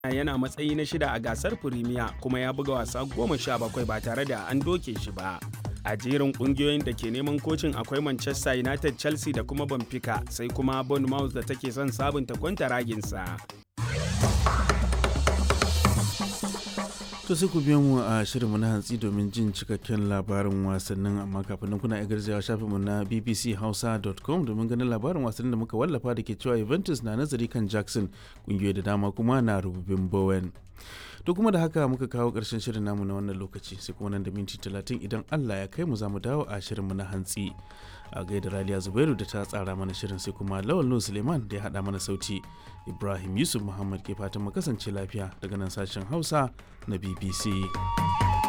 yana matsayi na shida a gasar Firimiya kuma ya buga wasa goma sha bakwai ba tare da an doke shi ba. A jerin kungiyoyin da ke neman kocin akwai Manchester United, Chelsea da kuma Benfica sai kuma Bournemouth da take son sabunta kwanta raginsa. To sai ku biyo mu a shirinmu na hantsi domin jin cikakken labarin wasannin amma kafin nan kuna garzawa shafinmu na bbchausa.com domin ganin labarin wasannin da muka wallafa da ke cewa Juventus na nazari kan Jackson kungiyoyi da dama kuma na rububin Bowen. To kuma da haka muka kawo ƙarshen shirin namu na wannan lokaci sai kuma nan da minti talatin idan Allah ya kai mu za mu dawo a shirinmu na hantsi. A gaida Raliya Zubairu da ta tsara mana shirin sai kuma Lawal Nuhu Suleiman da ya haɗa mana sauti. Ibrahim Yusuf Muhammad ke fatan mu kasance lafiya daga nan sashen Hausa na BBC.